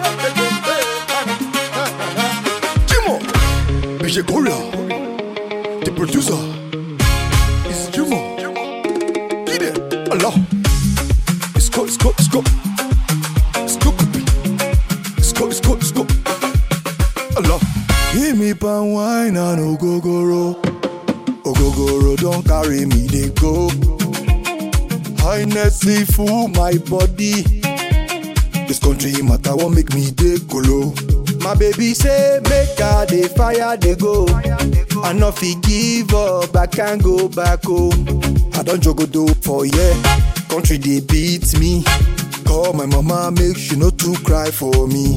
Jimo, BJ Korea, the producer is Jimo. Get it, Allah. It's go, it's go, it's go, it's go, it's go, it's go, it's go. Allah. Give me pan wine and ogogoro. Ogogoro don't carry me, they go. Highness full my body. This country matter won't make me dey kolo. My baby say make I dey fire dey go. I no fit give up, I can't go back home. I don jogodo for yeah, country dey beat me. Call my mama make she no too cry for me.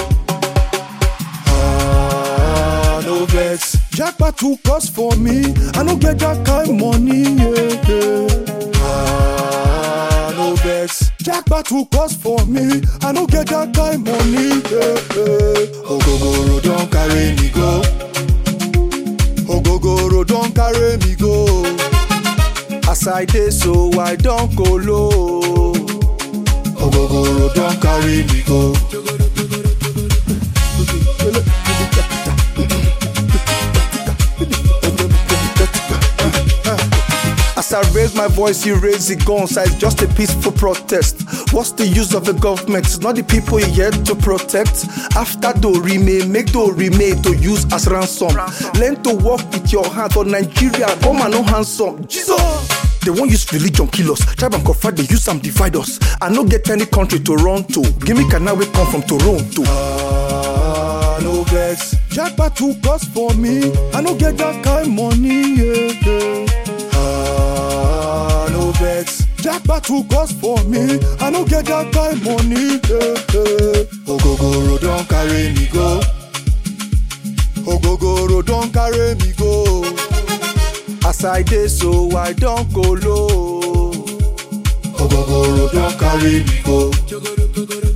Ah, no vex. Jackpot too cost for me. I no get that kind money. Yeah, yeah. Ah, no vex. Jackpot too cost for me. I no get that kind money. Yeah, yeah. Ogogoro don carry me go. Ogogoro don carry me go. As I dey so I don kolo. Ogogoro don carry me go. As I raise my voice, you raise the guns. It's just a peaceful protest. What's the use of the government? It's not the people you yet to protect. After the remain, make the remain to use as ransom. Learn to walk with your hand on Nigeria. Come and no handsome. Jesus! They won't use religion kill us. Tribe and confide, they use some divide us. I no get any country to run to. Give me Kana we come from Toronto. Ah, no vex. Jackpot too cost for me. I no get that kind money. Yeah, yeah. Ah, no vex. Jackpot too cost for me. I no get that kind money. Yeah, yeah. Ogogoro don carry me go. Ogogoro don carry me go. As I dey so I don kolo. Ogogoro don carry me go.